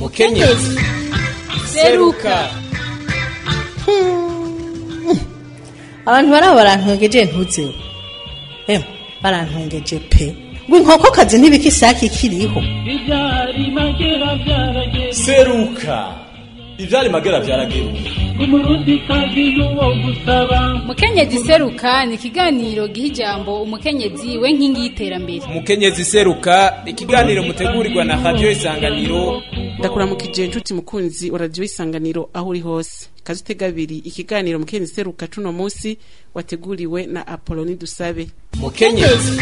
mukenyezi seruka abantu baraba barantwengeje ntuzeho emwe barantwengeje pe ngo inkokokazi ntibika isake ikiriho ibyari magera byarageze seruka ivyari magera vyarageruka umurundi kazi y'uwo gusaba mukenyezi seruka ni ikiganiro giha ijambo umukenyezi we nkingi y'iterambere mukenyezi seruka ikiganiro mutegurirwa na radio isanganiro ndakuramukije inshuti mukunzi wa radiyo isanganiro aho uri hose kazi utega abiri ikiganiro mukenyezi seruka cuno munsi wateguriwe na apoloni dusabe mukenyezi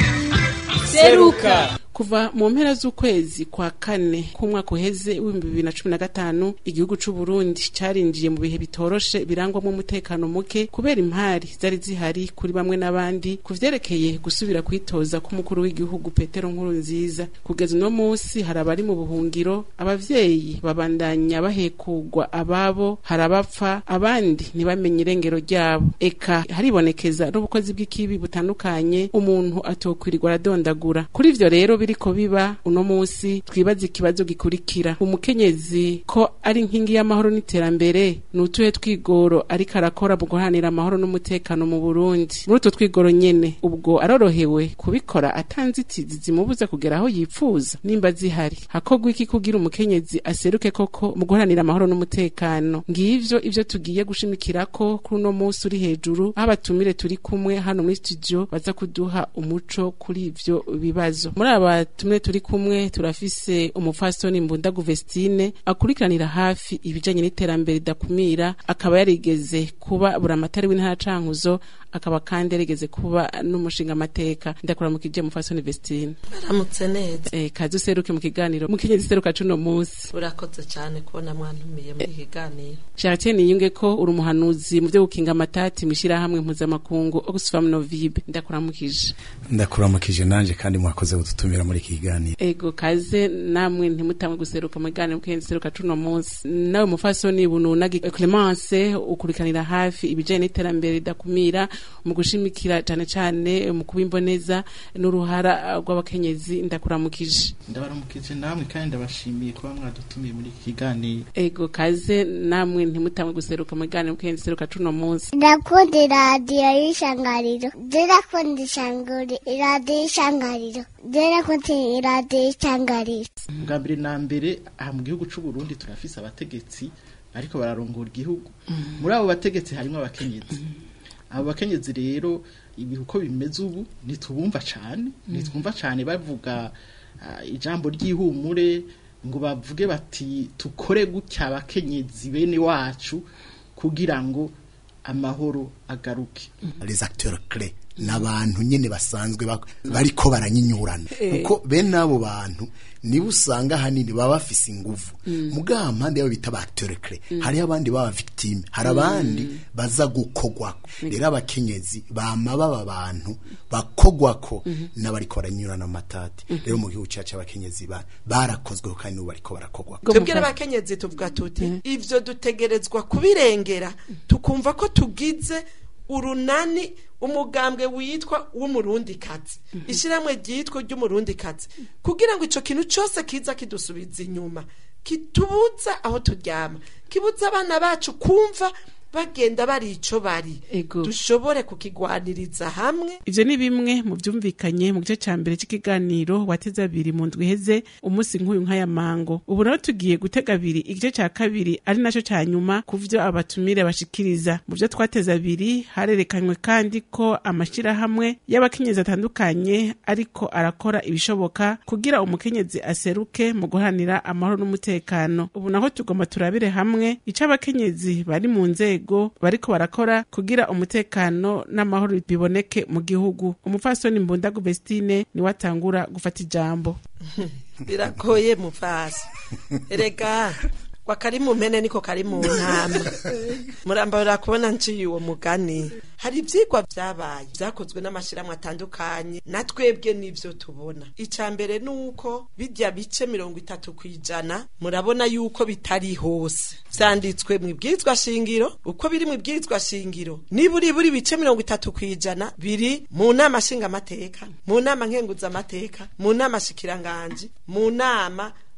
seruka kuva mu mpera z'ukwezi kwa kane k'umwaka uheze w'ibihumbi bibiri na cumi na gatanu igihugu c'u Burundi carinjiye mu bihe bitoroshe birangwamwo umutekano muke kubera impari zari zihari kuri bamwe n'abandi ku vyerekeye gusubira kwitoza k'umukuru w'igihugu Petero Nkurunziza kugeza uno munsi hari abari mu buhungiro abavyeyi babandanya bahekugwa ababo hari abapfa abandi ntibamenye irengero ryabo eka haribonekeza n'ubukozi bw'ikibi butandukanye umuntu atokwirirwa aradondagura kuri ivyo rero biriko biba uno munsi twibaza ikibazo gikurikira umukenyezi ko ari inkingi y'amahoro n'iterambere ni utuhe twigoro ariko arakora mu guharanira amahoro n'umutekano mu Burundi muri utwo twigoro nyene ubwo arorohewe kubikora atanzitizi zimubuza kugera aho yipfuza nimba zihari hakorwa iki kugira umukenyezi aseruke koko mu guharanira amahoro n'umutekano ngivyo ivyo tugiye gushimikirako kuri uno munsi uri hejuru aho abatumire turi kumwe hano muri studio baza kuduha umuco kuri ivyo bibazo muri aba tumwe turi kumwe turafise umupfasoni mbundagu Vestine akurikiranira hafi ibijanye n'iterambere ridakumira akaba yarigeze kuba buramatari w'intara cankuzo akaba kandi yarigeze kuba n'umushinga amateka ndakuramukije mupfasoni Vestine aramutse neza eh kazi useruke mu kiganiro mukenyezi seruka cuno munsi urakoze cyane kubona mwantumiye muri iki kiganiro Chartier niyunge ko uri umuhanuzi mu byo gukinga amatati mwishirahamwe mpuzamakungu Oxfam Novibe ndakuramukije ndakuramukije nanje kandi mwakoze gututumira muri iki kiganiro ego kaze namwe ntimutamwe guseruka mu kiganiro mukenyezi seruka cuno munsi nawe mufasoni bununagi Clemence ukurikanira hafi ibijanye n'iterambere ridakumira mu gushimikira cane cane mu kubimboneza n'uruhara rw'abakenyezi ndakuramukije ndabaramukije namwe kandi ndabashimiye kuba mwadutumiye muri iki kiganiro ego kaze namwe ntimutamwe guseruka mu kiganiro mukenyezi seruka cuno munsi ndakunda iradiyo y'ishangariro ndakunda ishanguri iradiyo y'ishangariro ndakunda iradiyo y'ishangariro bwa mbere na mbere aha mu gihugu c'u Burundi turafise abategetsi ariko bararongora igihugu muri abo bategetsi harimo abakenyezi abo bakenyezi rero ibi uko bimeze ubu ntitubumva cane ntitwumva cane bavuga ah, ijambo ry'ihumure ngo bavuge bati tukore gutya abakenyezi bene wacu kugira ngo amahoro agaruke les acteurs clés n'abantu nyene basanzwe bak- bariko baranyinyurana kuko bene abo bantu nibo usanga hanini baba bafise inguvu mugabo mpande yabo bita ba acteurs clés hariho abandi baba victime hari abandi baza gukogwako rero abakenyezi bama baba abantu bakogwako n'abariko baranyurana mu matati rero mu gihugu cacu abakenyezi ba- barakozweho kandi n'ubu bariko barakogwako tubwire abakenyezi tuvuga tuti ivyo dutegerezwa kubirengera tukumva ko tugize urunani umugambwe witwa w'umurundikazi ishyirahamwe ryitwa ry'umurundikazi kugira ngo ico kintu cose kiza kidusubiza inyuma kitubuza aho turyama kibuza abana bacu kumva bagenda bari ico bari Ego. dushobore kukigwaniriza hamwe ivyo ni bimwe mu vyumvikanye mu gice ca mbere c'ikiganiro wateze abiri mu ndwi iheze umunsi nk'uyu nk'aya mango ubu naho tugiye gutega abiri igice ca kabiri ari naco ca nyuma ku vyo abatumire bashikiriza mu vyo twateze abiri harerekanywe kandi ko amashirahamwe y'abakenyezi atandukanye ariko arakora ibishoboka kugira umukenyezi aseruke mu guharanira amahoro n'umutekano ubu naho tugomba turabire hamwe ico abakenyezi bari mu nzego bariko barakora kugira umutekano n'amahoro biboneke mu gihugu umupfasoni mbundagu Vestine niwe atangura gufata ijambo biragoye muvasi erega kwa kari mu mpene niko kari mu ntama murambara kubona nciye uwo mugani hari ivyigwa vyabaye vyakozwe n'amashirahamwe atandukanye na twebwe n'ivyo tubona ica mbere nuko bijya bice mirongo itatu kwijana murabona yuko bitari hose vyanditswe mu ibwirizwa shingiro uko biri mu ibwirizwa shingiro niburi buri bice mirongo itatu kwijana biri mu nama nshingamateka mu nama nkenguzamateka mu nama shikiranganji mu nama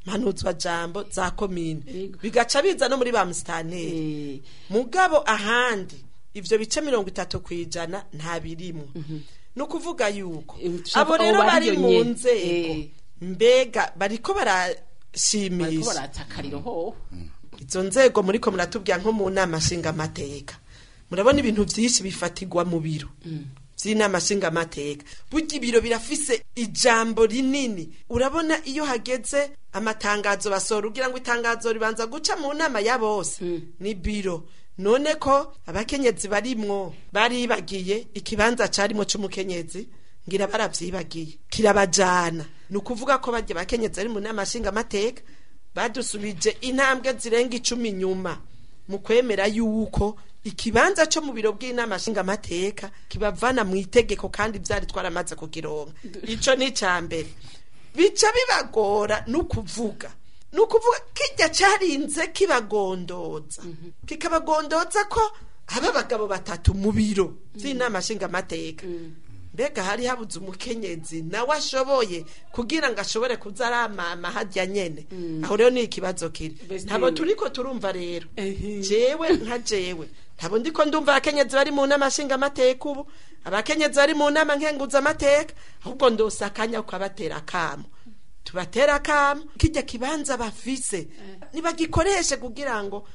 mpanuzwa jambo za komine bigaca biza no muri ba musitanteri mugabo ahandi ivyo bice mirongo itatu kw'ijana nta birimwo ni ukuvuga yuko ushaka abo rero abo bari bariyo mu nyene. nzego Eh. mbega bariko bariko barashimisha baratakariro ho izo nzego muriko muratubwira nko mu nama nshingamateka murabona ibintu vyinshi bifatirwa mu biro vy'inama nshingamateka burya ibiro birafise ijambo rinini urabona iyo hageze amatangazo basohora ugira ngo itangazo ribanza guca mu nama ya bose ni biro none ko abakenyezi barimwo baribagiye ikibanza carimwo c'umukenyezi ngira baravyibagiye kirabajana ni ukuvuga ko barya abakenyezi bari mu nama nshingamateka badusubije intambwe zirenga icumi nyuma mu kwemera yuko ikibanza cyo mu biro bw'inama nshingamateka kibavana mu itegeko kandi byari twaramaze kugironka ico ni icya mbere bica bibagora no kuvuga ni ukuvuga kijya cyarinze kibagondoza kikabagondoza ko haba abagabo batatu mu biro by'inama nshingamateka mbega hari habuze umukenyezi nawe ashoboye kugira ngo ashobore kuza aramama hajya nyene aho rero ni ikibazo kiri Mbese- ntabwo turiko turumva rero Ehe. jewe nka jewe ntabwo ndiko ndumva abakenyezi bari mu nama nshingamateka ubu abakenyezi bari mu nama nkenguzamateka ahubwo ndose akanya kukabatera akamo tubatera akamo kijya kibanza bafise nibagikoreshe kugira ngo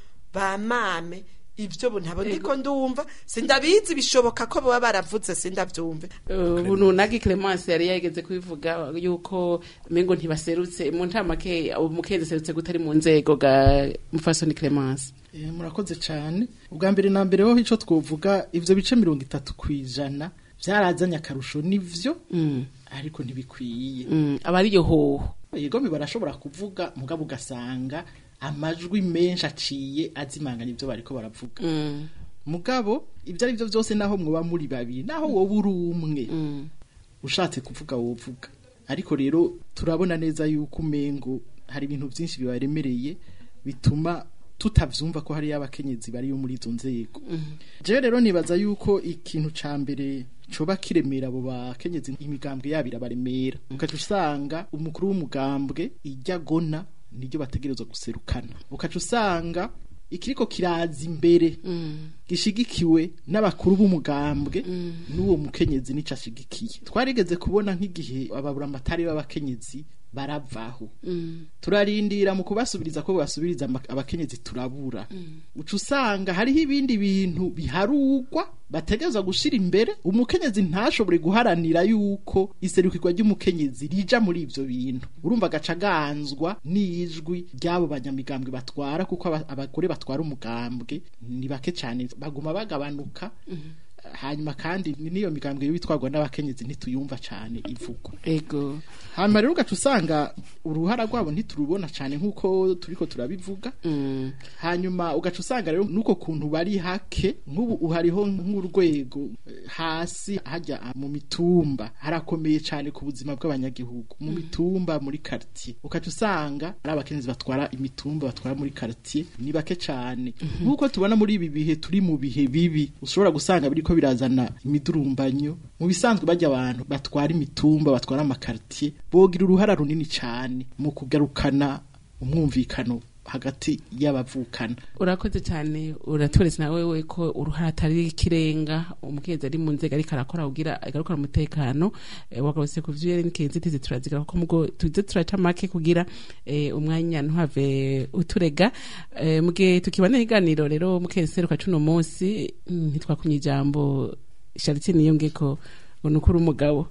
bamame ivyo bu ntabwo ndiko ndumva sindabizi bishoboka ko baba baravuze sindavyumve ubu nagi Clemence yari yageze kubivuga yuko mengo ntibaserutse mu ntamake umukenzi aserutse gutari mu nzego ga mufasoni Clemence Eh, murakoze cyane ubwa mbere na mbere ho icyo twovuga ivyo bice mirongo itatu ku ijana byarazanye akarusho nivyo Mm. ariko ntibikwiye Mm, aba ariyo hoho yego barashobora kuvuga mugabo ugasanga amajwi menshi aciye azimanganya ibyo bariko baravuga Mm, mugabo ibyo ari byo byose naho mwoba muri babiri naho wowe uri umwe mm, ushatse kuvuga wovuga ariko rero turabona neza yuko umengo hari ibintu byinshi bibaremereye bituma tutavyumva ko hariyo abakenyezi bariyo muri izo nzego jewe rero nibaza yuko ikintu ca mbere coba kiremera abo bakenyezi imigambwe yabo irabaremera ukaca usanga umukuru w'umugambwe ijya gona niryo bategerezwa guserukana ukaca usanga ikiriko kiraza imbere gishigikiwe n'abakuru b'umugambwe n'uwo mukenyezi nico ashigikiye twarigeze kubona nk'igihe ababuramatari b'abakenyezi baravaho turarindira mu kubasubiriza ko basubiriza ama- abakenyezi turabura uca usanga hariho ibindi bintu biharugwa bategerezwa gushira imbere umukenyezi ntashobore guharanira yuko iserukirwa ry'umukenyezi rija muri ivyo bintu urumva agaca aganzwa n'ijwi ry'abo banyamigambwe batwara kuko aba- abagore batwara umugambwe ni bake cyane baguma bagabanuka hanyuma kandi n'iyo migambwe bitwarwa n'abakenyezi ntituyumva cyane ivugwa ego hanyuma rero ugaca usanga uruhara rwabo ntiturubona cyane nk'uko turiko turabivuga Mm, hanyuma ugaca usanga rero nuko kuntu bari hake nk'ubu hariho nk'urwego eh, hasi hajya mu mitumba harakomeye cyane ku buzima bw'abanyagihugu mu mitumba muri quartier ugaca usanga ari abakenyezi batwara imitumba batwara muri quartier ni bake cyane nk'uko tubona muri ibi bihe turi mu bihe bibi ushobora gusanga biriko birazana imidurumbanyo mu bisanzwe bajya abantu batwara imitumba batwara amakartier bogira uruhara runini cyane mu kugarukana umwumvikano hagati y'abavukana urakoze cyane uraturetse nawe we ko uruhara atari ikirenga umukenzi ari mu nzego ariko arakora kugira agarukana umutekano eh, wagarutse ku vyo nkenzi tizi turazigira kuko mugo tuze turaca make kugira eh, umwanya ntuhave uturega eh, mugihe tukibana iganiro rero mukenzi seruka cuno munsi mm, ntitwakumye ijambo Charity niyongeko ngo nukuri umugabo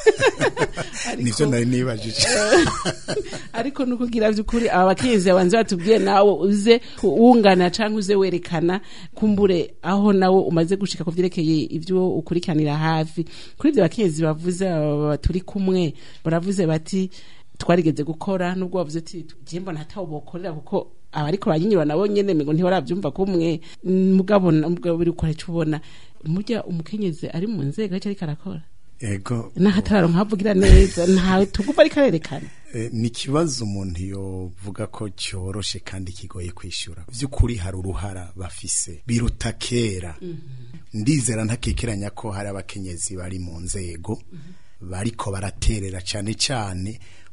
nivyo nari nibajije ariko nukugira by'ukuri aba bakenzi abanze batubwiye nawe uze wungana cyangwa uze werekana kumbure aho nawe umaze gushika ku vyerekeye ibyo ukurikiranira hafi kuri ibyo bakenzi bavuze aba turi kumwe baravuze bati twarigeze gukora nubwo bavuze ati je mbona hataho bokorera kuko abariko banyinyura nabo nyene ngo ntibaravyumva kumwe mugabo mugabo biri ukora ico ubona murya umukenyezi ari mu nzego ariko ariko arakora ego n'ahatararo nkavugira neza ntawe tugufa ariko arerekana Eh, ni ikibazo umuntu yovuga ko cyoroshe kandi kigoye kwishyura by'ukuri hari uruhara bafise biruta kera ndizera ntakekeranya ko hari abakenyezi bari mu nzego bariko baraterera cyane cyane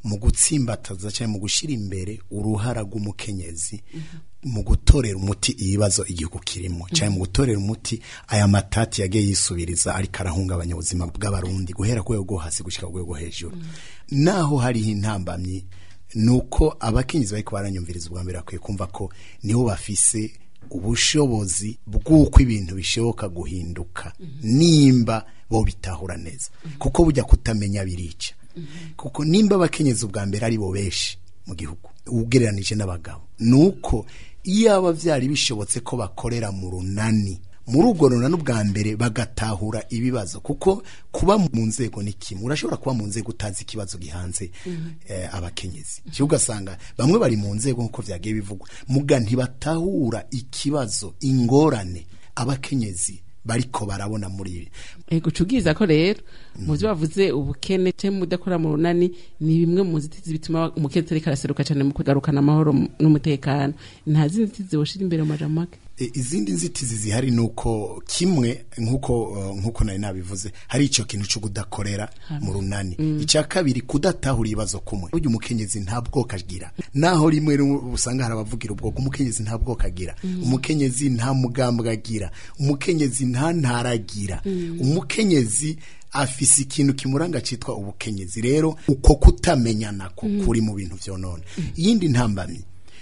mu gutsimbataza cyangwa mu gushyira imbere uruhara rw'umukenyezi mu gutorera umuti ibibazo igihugu kirimo cyangwa mu gutorera umuti aya matati yagiye yisubiriza ariko arahungabanya ubuzima bw'abarundi guhera ku rwego rwo hasi gushyira ku rwego hejuru naho hariho intambamyi ni uko abakenyezi bari baranyumviriza ubwa mbere bakwiye kumva ko nibo bafise ubushobozi bw'uko ibintu bishoboka guhinduka nimba bo bitahura neza kuko bujya kutamenya birica kuko nimba abakenyezi ubwa mbere ari bo benshi mu gihugu ugereranije n'abagabo ni uko iyo aba byari bishobotse ko bakorera mu runani muri ubwo runani ubwa mbere bagatahura ibibazo kuko kuba mu nzego ni kimwe urashobora kuba mu nzego utazi ikibazo gihanze eh, abakenyezi cyo ugasanga bamwe bari mu nzego nk'uko byagiye bivugwa muga ntibatahura ikibazo ingorane abakenyezi bariko barabona muri ibi ego cubwiza ko rero mu byo bavuze ubukene cyangwa mudakora mu runani ni bimwe mu nzitizi bituma umukene ariko araseruka cyane mu kugarukana amahoro n'umutekano nta zindi nzitizi woshira imbere mu majambo make E, izindi nzitizi zihari nuko kimwe nkuko uh, nkuko nari nabivuze hari ico kintu cyo kudakorera mu runani icya kabiri kudatahura ibibazo kumwe burya umukenyezi nta bwoko agira naho rimwe rimwe usanga hari abavugira ubwoko umukenyezi nta bwoko agira umukenyezi nta mugambwe agira umukenyezi nta ntara agira umukenyezi afise ikintu kimuranga citwa ubukenyezi rero uko kutamenyana ko kuri mu bintu vyonona iyindi ntambamyi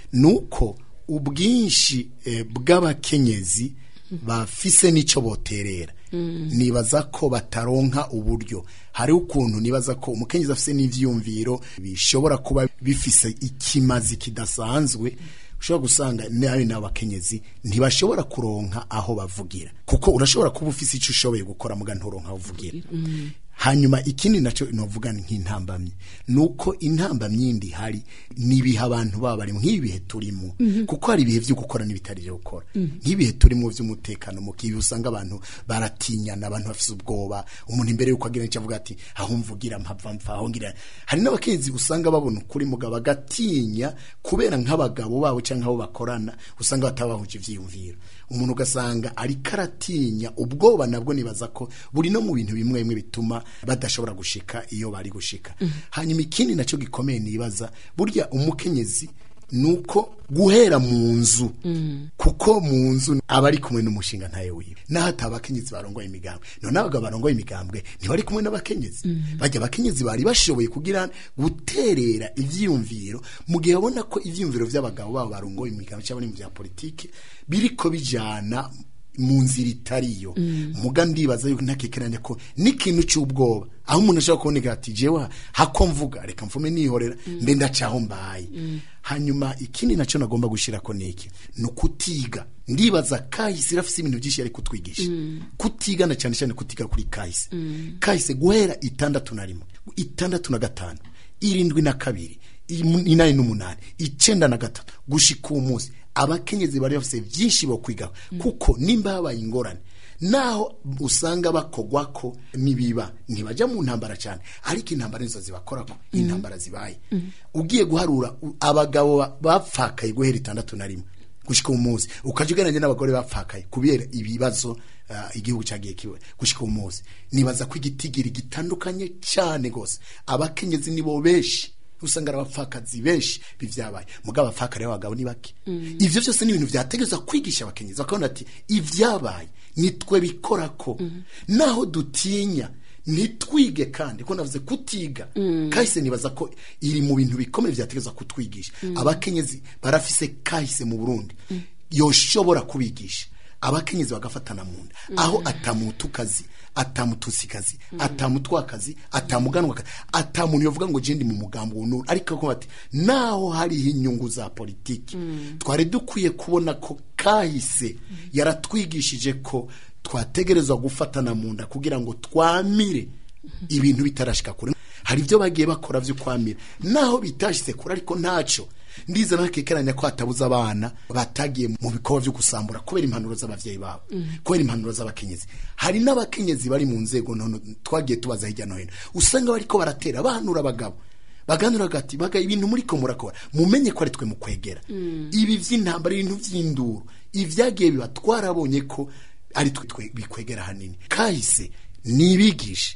nuko ubwinshi eh, bw'abakenyezi bafise n'ico boterera nibaza ko bataronka uburyo hari ukuntu nibaza ko umukenyezi afise n'ivyumviro bishobora kuba bifise ikimazi kidasanzwe ushobora gusanga nawe n'abakenyezi ntibashobora kuronka aho bavugira kuko urashobora kuba ufise ico ushoboye gukora muga nturonka aho uvugira hanyuma ikindi nacyo novuga ni nk'intambamyi nuko intambamyi yindi hari nibiha abantu baba bari nk'ibi bihe turimo kuko hari ibihe byo gukora n'ibitari byo gukora nk'ibihe turimo by'umutekano mu kibi usanga abantu baratinyana abantu bafise ubwoba umuntu imbere yuko agira icyo avuga ati aho mvugira mpava mpfa aho ngira hari n'abakenzi usanga babona ukuri mugabo bagatinya kubera nk'abagabo babo cyangwa abo bakorana usanga batabahuje ivyiyumviro umuntu ugasanga ariko aratinya ubwoba nabwo nibaza ko buri no mu bintu bimwe bimwe bituma badashobora gushika iyo bari gushika hanyuma ikindi nacyo gikomeye nibaza burya umukenyezi nuko guhera mu nzu kuko mu nzu aba ari kumwe n'umushinga ntayo wiwe naho ati abakenyezi barongoye imigambwe none abagabo barongoye imigambwe ntibari kumwe n'abakenyezi bajya abakenyezi bari bashoboye kugira guterera ivyiyumviro mu gihe babona ko ivyiyumviro vy'abagabo babo barongoye imigambwe cyangwa mu bya politike biriko bijana mu nzira itariyo muga ndibaza yuko ntakekeranya ko n'ikintu cy'ubwoba aho umuntu ashobora kuboneka ati jewe hako mvuga reka mvume nihorera mbe ndacaho mbaye hanyuma ikindi nacyo nagomba gushira ko niki ni ukutiga ndibaza kahise irafise ibintu byinshi yari kutwigisha kutiga na cyane cyane kutiga kuri kahise kahise guhera itandatu na rimwe itandatu na gatanu irindwi na kabiri inani n'umunani icenda na gatatu gushika uwo munsi abakenyezi bari bafise byinshi bo kwigaho kuko nimba habaye ingorane naho usanga bakogwako nibiba ntibajya mu ntambara cyane ariko intambara nizo zibakorako intambara zibaye ugiye guharura abagabo bapfakaye guhera itandatu na rimwe gushika umunsi ukaja ugereranya n'abagore bapfakaye kubera ibibazo uh, igihugu cyagiye kiwe gushika umunsi nibaza ko igitigiri gitandukanye cyane gose abakenyezi nibo benshi usanga ari abapfakazi benshi bivyabaye mugabo abapfakari b'abagabo ni bake ivyo byose ni ibintu vyategerezwa kwigisha abakenyezi bakabona ati ivyabaye nitwe bikorako naho dutinya ntitwige kandi ko navuze kutiga kahise nibaza ko iri mu bintu bikomeye vyategerezwa kutwigisha abakenyezi barafise kahise mu burundi yoshobora kubigisha abakenyezi bagafatana mu nda aho atamutukazi atamutusikazi atamutwakazi atamuganwakazi atamuntu yovuga ngo je ndi mu mugambo wunuru ariko ko bati naho hariho inyungu za politiki twari dukwiye kubona ko kahise yaratwigishije ko twategerezwa gufatana mu nda kugira ngo twamire ibintu bitarashika kure hari ibyo bagiye bakora byo kwamira naho bitashyize kure ariko ntacyo ndiza nakekeranya ko hatabuze abana batagiye mu bikorwa byo gusambura kubera impanuro z'abavyeyi babo kubera impanuro z'abakenyezi hari n'abakenyezi bari mu nzego none twagiye tubaza hirya no hino usanga bariko baratera bahanura abagabo baganura gati baga ibintu muri ko murakora mumenye ko ari twe mu kwegera ibi vy'intambara ibintu vy'induru ivyagiye biba twarabonye ko ari twe bikwegera hanini kahise nibigishe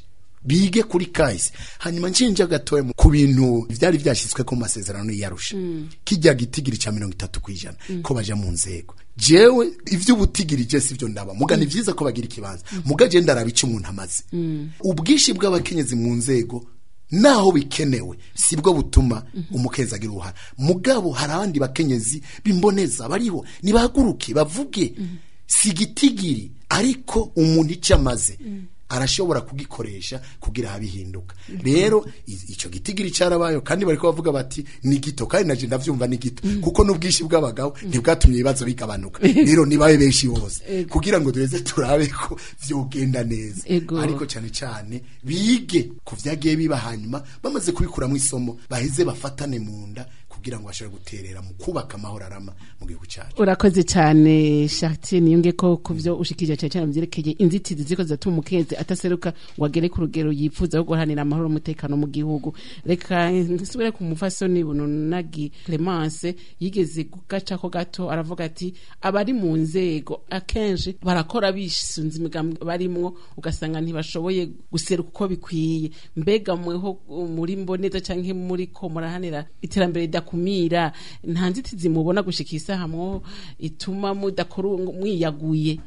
bige kuri kahise hanyuma nshinja gatoya mu- ku bintu vyari vyashyizwe ku masezerano y'arusha kijya gitigiri ca mirongo itatu kw'ijana ko baja mu nzego jewe ivy'ubutigiri je sivyo ndaba muga ni vyiza ko bagira ikibanza muga je ndaraba ico umuntu amaze ubwinshi bw'abakenyezi mu nzego naho bikenewe sibwo butuma umukenzi agira uruhara mugabo hari abandi bakenyezi bimboneza bariho nibahaguruke bavuge si igitigiri ariko umuntu icyo amaze arashobora kugikoresha kugira habihinduka rero i- ico gitigiri carabayo kandi bariko bavuga bati ni gito kandi naje ndavyumva ni gito kuko n'ubwinshi bw'abagabo ntibwatumye ibibazo bigabanuka rero nibabe benshi bose kugira ngo duheze turabe ko vyogenda neza Ego. ariko cyane cyane bige ku vyagiye biba hanyuma bamaze kubikuramo isomo baheze bafatane mu nda kugira ngo bashobore guterera mu kubaka amahoro arama mu gihugu cyacu urakoze cyane Chartier niyonge ko ku byo ushikije cyane cyane byerekeye inzitizi ziko zatuma umukenzi ataseruka ngo agere ku rugero yifuza rwo guharanira amahoro n'umutekano mu gihugu reka nsubire ku mufasoni bununagi Clemence yigeze gugaca ko gato aravuga ati abari mu nzego akenshi barakora bisunze imigambi barimwo ugasanga ntibashoboye guseruka uko bikwiye mbega mweho muri mboneza canke muri ko murahanira iterambere ridakumira nta nzitizi mubona gushika isaha mwo ituma mudakora uwo mwiyaguye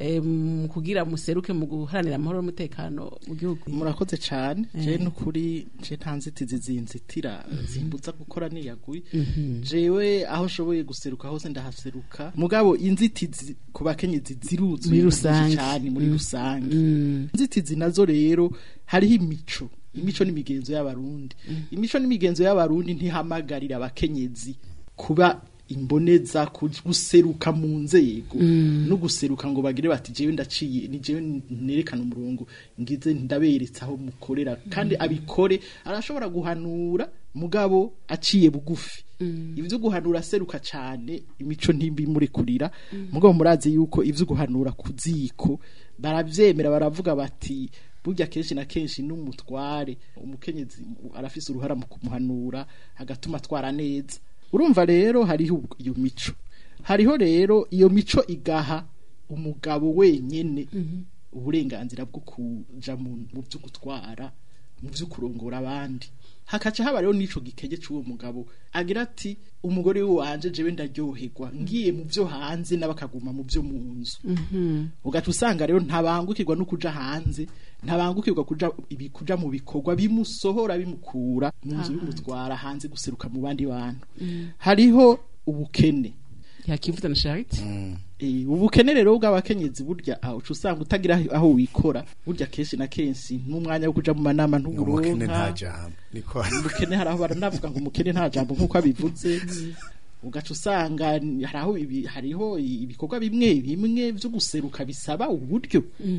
em, kugira museruke mu guharanira amahoro n'umutekano mu gihugu murakoze cyane je nukuri je nta nzitizi zinzitira zimbuza gukora niyaguye jewe aho nshoboye guseruka hose ndahaseruka mugabo inzitizi ku bakenyezi ziruzuye Muri nyinshi rusange. cyane muri rusange inzitizi nazo rero hariho imico imico n'imigenzo y'abarundi imico n'imigenzo y'abarundi ntihamagarira abakenyezi kuba imboneza ku- guseruka mu nzego no guseruka ngo bagire bati jewe ndaciye ni jewe nerekana umurongo ngize ndaberetse aho mukorera kandi abikore arashobora guhanura mugabo aciye bugufi ivyo guhanura aseruka cane imico ntibimurekurira mugabo murazi yuko ivyo guhanura ku ziko baravyemera baravuga bati burya kenshi na kenshi n'umutware umukenyezi arafise uruhara mu kumuhanura agatuma atwara neza urumva rero hariho ubwo- iyo mico hariho rero iyo mico igaha umugabo wenyene uburenganzira bwo kuja mu mu byo gutwara mu byo kurongora abandi hakaca haba rero n'ico gikege c'uwo mugabo agira ati umugore wanje jewe ndaryoherwa ngiye mu byo hanze n'abakaguma mu byo mu nzu ugaca usanga rero ntabangukirwa no kuja hanze ntabangukirwa kuja ibi kuja mu bikorwa bimusohora bimukura mu nzu bimutwara hanze guseruka mu bandi bantu hariho ubukene yakivuta na Charity Eh, ubukene rero bw'abakenyezi burya aho uca usanga utagira aho wikora burya kenshi na kenshi n'umwanya wo kuja mu manama umukene nta ntuburonka jambo niko ubukene hari aho baranavuga ngo umukene nta jambo nk'uko abivuze ugaca usanga hari aho ibi- hariho ibikorwa bimwe bimwe byo guseruka bisaba uburyo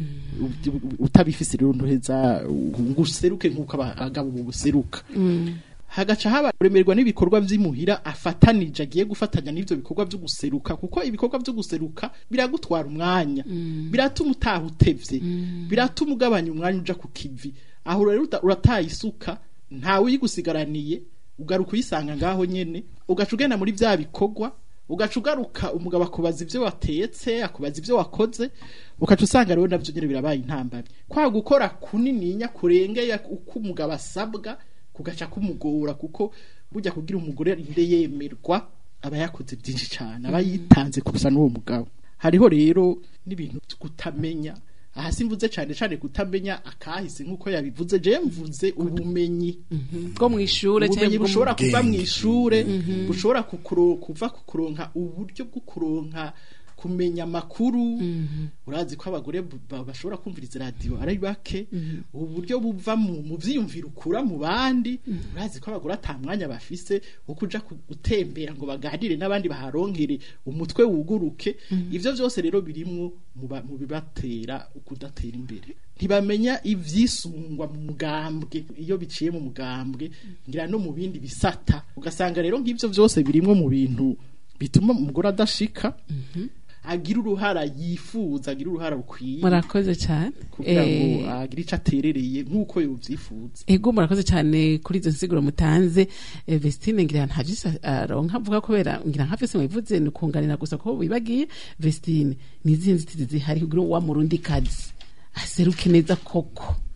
U- utabifise rero ntuheza ngo useruke nk'uko aba- abagabo buseruka hagaca haba kuremerwa n'ibikorwa vy'imuhira afatanije agiye gufatanya n'ivyo bikorwa vyo guseruka kuko ibikorwa vyo guseruka biragutwara umwanya biratuma utaha utevye biratuma ugabanya umwanya uja ku kivi aho rero uta- urataye isuka ntawe uyigusigaraniye ugaruka uyisanga ngaho nyene ugaca ugenda muri vya bikorwa ugaca ugaruka umugabo akubaza ivyo watetse akubaza ivyo wakoze ugaca usanga rero navyo nyene birabaye intambamyi kwa gukora kunininya kurengeye uko umugabo asabwa kugaca kumugora kuko burya kugira umugore arinde yemerwa aba yakoze byinshi cyane aba yitanze kurusha n'uwo mugabo hariho rero n'ibintu vyo kutamenya aha simvuze cyane cyane kutamenya akahise nk'uko yabivuze je mvuze ubumenyi bwo mu ishure ubumenyi cyangwa bushobora bw'ubwenge. kuva mu ishure bushobora kukuro- kuva kukuronka uburyo bwo kuronka kumenya amakuru urazi ko abagore bu- ba- bashobora kumviriza radiyo ari bake ubu buryo buva mu mu vyiyumviro ukura mu bandi urazi ko abagore ata mwanya bafise wo kuja ku- gutembera ngo baganire n'abandi baharonkere umutwe wuguruke ivyo vyose rero birimwo mu ba- mu bibatera kudatera imbere ntibamenya ivyisungwa mu mugambwe iyo biciye mu mugambwe ngira no mu bindi bisata ugasanga rero ng'ivyo vyose birimwo mu bintu bituma umugore adashika agira uruhara yifuza agira uruhara rukwiye murakoze cyane kugira ngo Eh, agire ico aterereye nk'uko yovyifuza ego murakoze cyane kuri izo nsiguro mutanze Eh, Vestine ngira nta jisa aronka avuga kubera ngira nka fese mwivuze ni kunganira gusa ko bibagiye Vestine nizihe nzitizi zihari kugira wa murundi kazi aseruke neza koko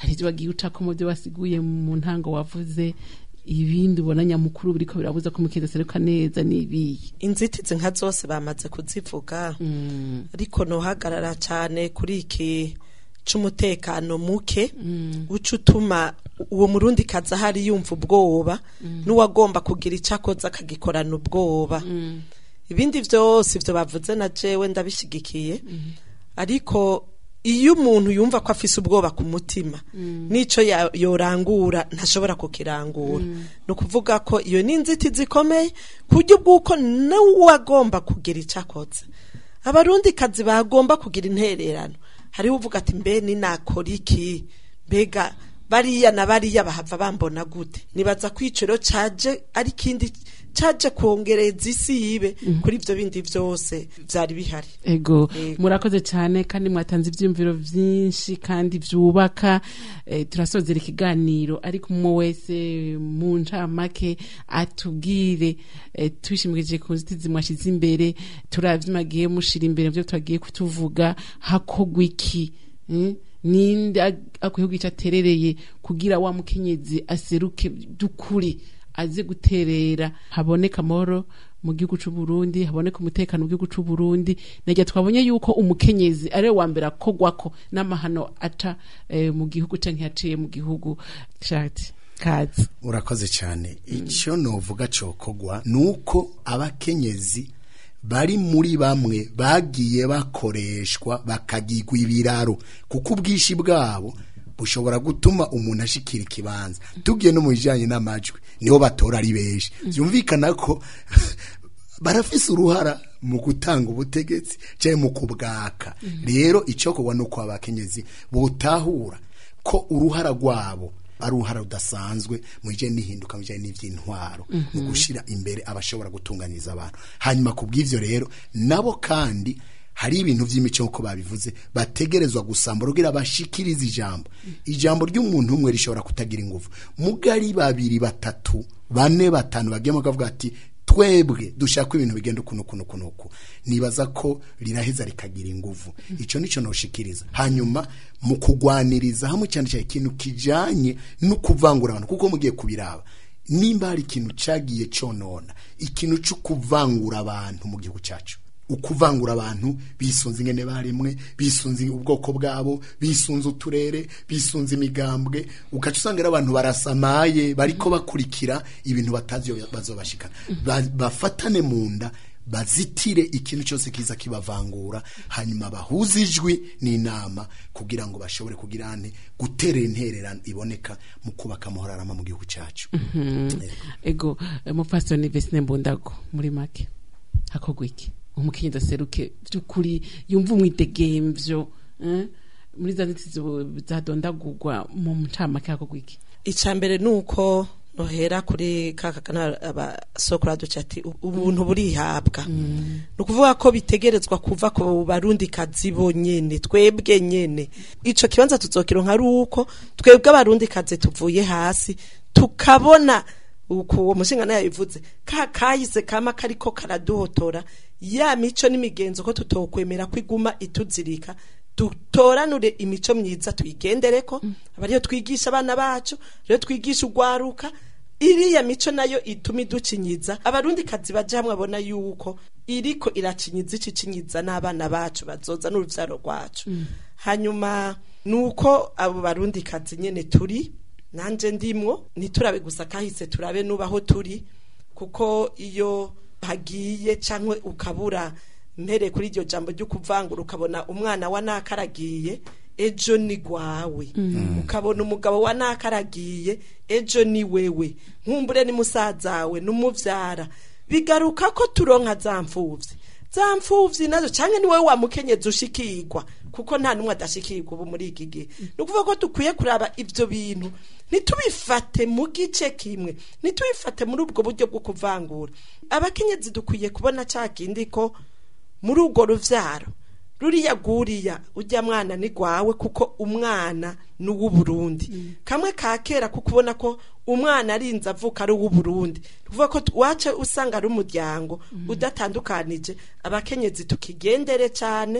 hari ibyo wagiye ucako mu byo wasiguye mu ntango wavuze ibindi ubona nyamukuru biriko birabuza ko umukenyezi aseruka neza n'ibiyi inzitizi nka zose bamaze kuzivuga ariko nohagarara cyane kuri iki c'umutekano muke uca utuma uwo murundi kazi ahari yumva ubwoba n'uwagomba kugira icyo akoze akagikorana ubwoba ibindi byose ibyo bavuze na jewe ndabishyigikiye ariko iyo umuntu yumva ko afise ubwoba ku mutima n'icyo ya- yorangura ntashobora kukirangura ni ukuvuga ko iyo ni inzitizi ikomeye ku buryo bw'uko n'uwagomba kugira icyo akoze abarundi kazi bagomba kugira intererano hariho uvuga ati mbe ni nakora iki mbega bariya na bariya bahava bambona gute nibaza ko iciro caje ari kindi caje kongereza isi yibe kuri ivyo bindi vyose vyari bihari ego Ego. murakoze cyane kandi mwatanze ibyiyumviro byinshi kandi byubaka eh, turasozera ikiganiro ariko umwe wese mu ncamake atubwire eh, twishimikije ku nzitizi mwashyize imbere turavyimagiye mushira imbere byo twagiye kutuvuga hakogwa iki mm? ninde ag- akwiye kugica aterereye kugira wa mukenyezi aseruke by'ukuri aze guterera haboneka amahoro mu gihugu c'u Burundi haboneka umutekano mu gihugu c'u Burundi najya twabonye yuko umukenyezi ari we wa mbere akogwako n'amahano aca eh, mu gihugu canke yaciye mu gihugu shati kazi urakoze cyane icyo novuga cokogwa nuko abakenyezi bari muri bamwe bagiye bakoreshwa bakagirwa ibiraro kuko ubwishi bwabo bushobora gutuma umuntu ashikira ikibanza tugiye no mu bijyanye n'amajwi niho batora ari benshi byumvikana ko barafise uruhara mu gutanga ubutegetsi cyangwa mu kubwaka rero icyo kugwa ni uko abakenyezi butahura ko uruhara rwabo ari uruhara rudasanzwe mu bijyanye n'ihinduka mu bijyanye n'iby'intwaro mu gushyira imbere abashobora gutunganyiriza abantu hanyuma ku bw'ibyo rero nabo kandi hari ibintu by'imico nk'uko babivuze bategerezwa gusambura kugira bashikirize ijambo ijambo ry'umuntu umwe rishobora kutagira ingufu mugari babiri batatu bane batanu bagiyemo bakavuga ati twebwe dushaka ibintu bigenda ukuntu ukuntu ukuntu uku nibaza ko riraheza rikagira ingufu icyo nicyo noshikiriza hanyuma mu kugwaniriza hamwe cyane cyane ikintu kijanye no kuvangura abantu kuko mugiye kubiraba nimba hari ikintu cagiye conona ikintu cyo kuvangura abantu mu gihugu cyacu ukuvangura abantu bisunze ingene baremwe bisunze ubwoko bwabo bisunze uturere bisunze imigambwe ugaca usanga ari abantu barasamaye bariko bakurikira ibintu batazi iyo bazobashikana Ba- bafatane mu nda bazitire ikintu cyose kiza kibavangura hanyuma bahuze ijwi n'inama kugira ngo bashobore kugira ane guterera intererano iboneka mu kubaka amahoro arama mu gihugu cyacu ego eh, mupfasoni Vesine Mbundago muri make hakogwa iki umukenyezi aseruke by'ukuri yumva umwidegemvyo eh? muri za nzitizi zadondagurwa mu ncamake hakogwa iki icya mbere ni uko nohera kuri ka kakana abasokora duca ati "U- ubuntu burihabwa ni ukuvuga ko bitegerezwa kuva ku barundi kazi bonyene twebwe nyene ico kibanza tuzokironka ari uko twebwe abarundi kazi tuvuye hasi tukabona uko uwo mushinga nayo yabivuze ka kahise kama kariko karaduhotora ya mico n'imigenzo ko tutokwemera ko iguma ituzirika dutoranure imico myiza tuyigendereko aba ariyo twigisha abana bacu rero twigisha urwaruka iriya mico nayo ituma iducinyiza abarundi kazi baje hamwe abona yuko iriko iracinyiza icicinyiza n'abana bacu bazoza n'uruvyaro rwacu hanyuma nuko abo barundi kazi nyene turi nanje ndimwo ntiturabe gusa kahise turabe nubaho turi kuko iyo hagiye canke ukabura mpere kuri iryo jambo ryo kuvangura ukabona umwana wa nakaragiye ejo ni gwawe ukabona umugabo wa nakaragiye ejo ni wewe nkumbure ni musazawe n'umuvyara bigaruka ko turonka za mfuvyi za mfuvyi nazo canke ni wewe wamukenyezi ushikirwa kuko nta numwe adashikirwa ubu muri iki gihe ni ukuvuga ko dukwiye kuraba ivyo bintu ntitubifate mu gice kimwe ntitubifate muri ubwo buryo bwo kuvangura abakenyezi dukwiye kubona ca kindi ko muri urwo ruvyaro ruriya guriya ujya mwana ni gwawe kuko umwana ni uw'uburundi kamwe ka kera kuko ubona ko umwana arinze avuka ari uw'uburundi tuvuga ko wace usanga ari umuryango udatandukanije abakenyezi tukigendere cyane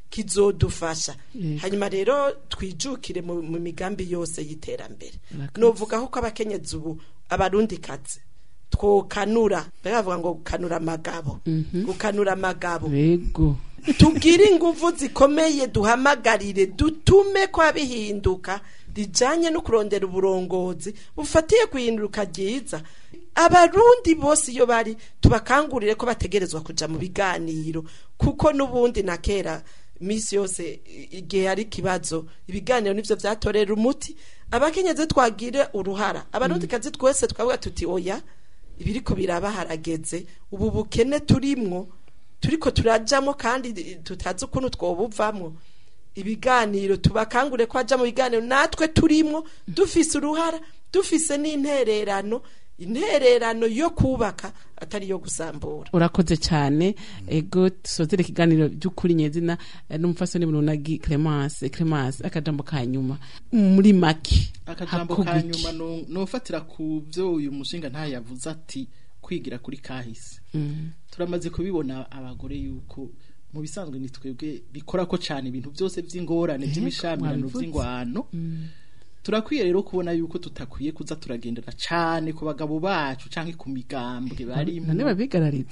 kizodufasha Yego. hanyuma rero twijukire mu, mu migambi yose y'iterambere Murakoze. novuga ko abakenyezi ubu abarundi kazi twokanura baravuga ngo gukanura amagabo gukanura amagabo Yego. tugire inguvu zikomeye duhamagarire dutume kwa bihinduka rijanye no kurondera uburongozi bufatiye guhinduka ryiza abarundi bose iyo bari tubakangurire ko bategerezwa kuja mu biganiro kuko n'ubundi na kera misi yose i- igihe hari ikibazo ibiganiro nivyo vyatorera umuti abakenyezi twagire uruhara abarundi kazi twese twavuga tuti oya ibiriko biraba harageze ubu bukene turimwo turiko turajamo kandi tutazi ukuntu twobuvamwo ibiganiro tubakangure ko aja mu biganiro natwe turimwo dufise uruhara dufise n'intererano intererano yo kubaka atari iyo gusambura urakoze cyane ego dusozere ikiganiro by'ukuri nyezina eh, n'umufasoni bununagi Clemence Clemence akajambo ka nyuma muri make akajambo hakorwa ka iki? nyuma no- nofatira ku byo uyu mushinga ntayo yavuze ati kwigira kuri kahise Mm. turamaze kubibona abagore yuko mu bisanzwe ni twebwe bikora ko cyane ibintu byose by'ingorane Yego, by'imishamirano mwabivuze. by'ingwano turakwiye rero kubona yuko tutakwiye kuza turagendera cyane ku bagabo bacu cyangwa ku migambwe barimo none babigarariza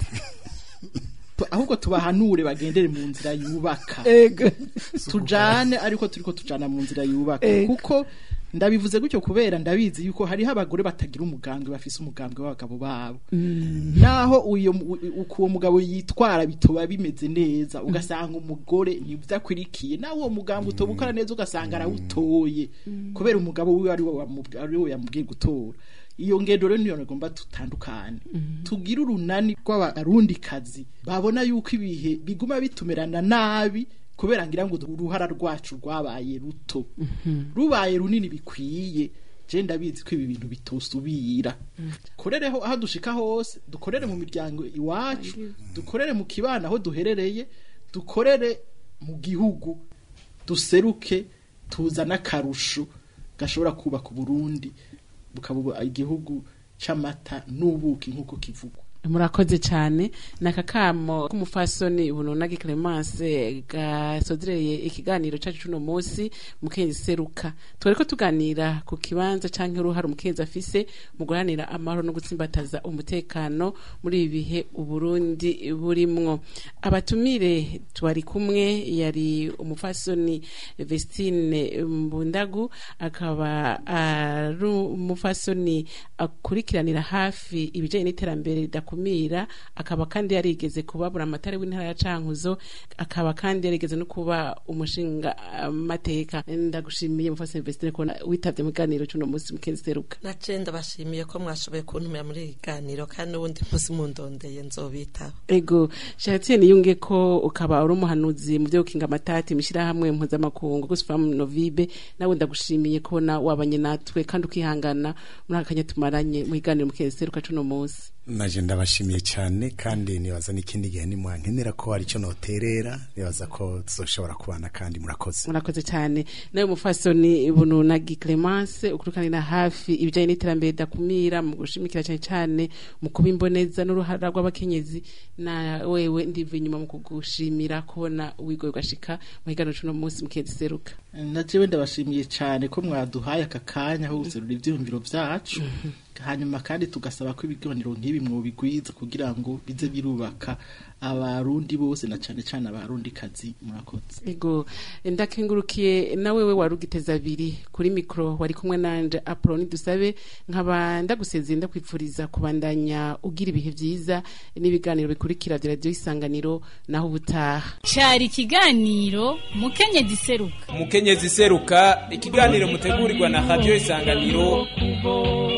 Tu- ahubwo tubahanure bagendere mu nzira yubaka ego tujane ariko turiko tujana mu nzira yubaka Ego. kuko ndabivuze gutyo kubera ndabizi yuko hariho abagore batagira umugambwe bafise umugambwe w'abagabo babo naho uyo mu- uko uwo mugabo yitwara bitoba bimeze neza ugasanga umugore nibyo akwirikiye nawe uwo mugambwe utoba ukora neza ugasanga arawutoye kubera umugabo wiwe ari we wamubwi- ari we yamubwiye gutora iyo ngendo rero niyo ngomba tutandukane tugire urunani rw'abarundikazi babona yuko ibihe biguma bitumerana nabi kubera ngira ngo uruhara rwacu rwabaye ruto rubaye runini bikwiye je ndabizi ko ibi bintu bitosubira korereho aho dushika hose dukorere mu miryango iwacu dukorere mu kibana aho duherereye dukorere mu gihugu duseruke tuzana akarusho gashobora kubaka uburundi bukaba igihugu c'amata n'ubuki nk'uko kivugwa murakoze cyane ni akakamo k'umufasoni bununagi Clemence gasozereye ikiganiro cyacu cuno munsi mukenzi seruka twari ko tuganira ku kibanza canke uruhare umukenzi afise mu guharanira amahoro no gutsimbataza umutekano muri ibi bihe uburundi burimwo abatumire twari kumwe yari umufasoni Vestine Mbundagu akaba ari umufasoni akurikiranira hafi ibijanye n'iterambere ridakumira akaba kandi yarigeze kubabura amatara w'intara ya Cankuzo akaba kandi yarigeze no kuba umushinga amateka ndagushimiye mufasoni Vestine ko witavye mu kiganiro cy'uno munsi mukenzi seruka nace ndabashimiye ko mwashoboye kuntumira muri iri ganiro kandi n'ubundi munsi mundondeye nzobitaba ego shatien yunge ko ukaba uri umuhanuzi mu byo gukinga amatati mishirahamwe mpuzamakungu gusfam novibe nawe ndagushimiye kubona wabanye natwe kandi ukihangana muri aka kanya tumaranye mu kiganiro mukenzi seruka cuno munsi naje ndabashimiye cyane kandi nibaza n'ikindi gihe nimwankenera ko hari icyo noterera nibaza ko tuzoshobora kubana kandi murakoze murakoze cyane nawe mufasoni bununagi Clemence ukurikanira hafi ibijanye n'iterambere dakumira mu gushimikira cyane cyane mu kuba imboneza n'uruhara rw'abakenyezi na wewe ndiva inyuma mu kugushimira kubona wigoye ugashika mu kiganiro cuno munsi mukenzi seruka na jewe ndabashimiye cyane ko mwaduhaye aka kanya ho guserura ivyiyumviro vyacu hanyuma kandi tugasaba ko ibiganiro nk'ibi mwobigwiza kugira ngo bize birubaka abarundi bose na cane cane abarundi kazi murakoze ego ndakengurukiye na wewe warugiteza abiri kuri mikro wari kumwe nanje Apollo dusabe nkaba ndagusezeye ndakwipfuriza kubandanya ugira ibihe vyiza n'ibiganiro bikurikira vya radio isanganiro naho ubutaha cyari ikiganiro mukenyezi seruka umukenyezi seruka ikiganiro mutegurirwa na radio isanganiro kuvoma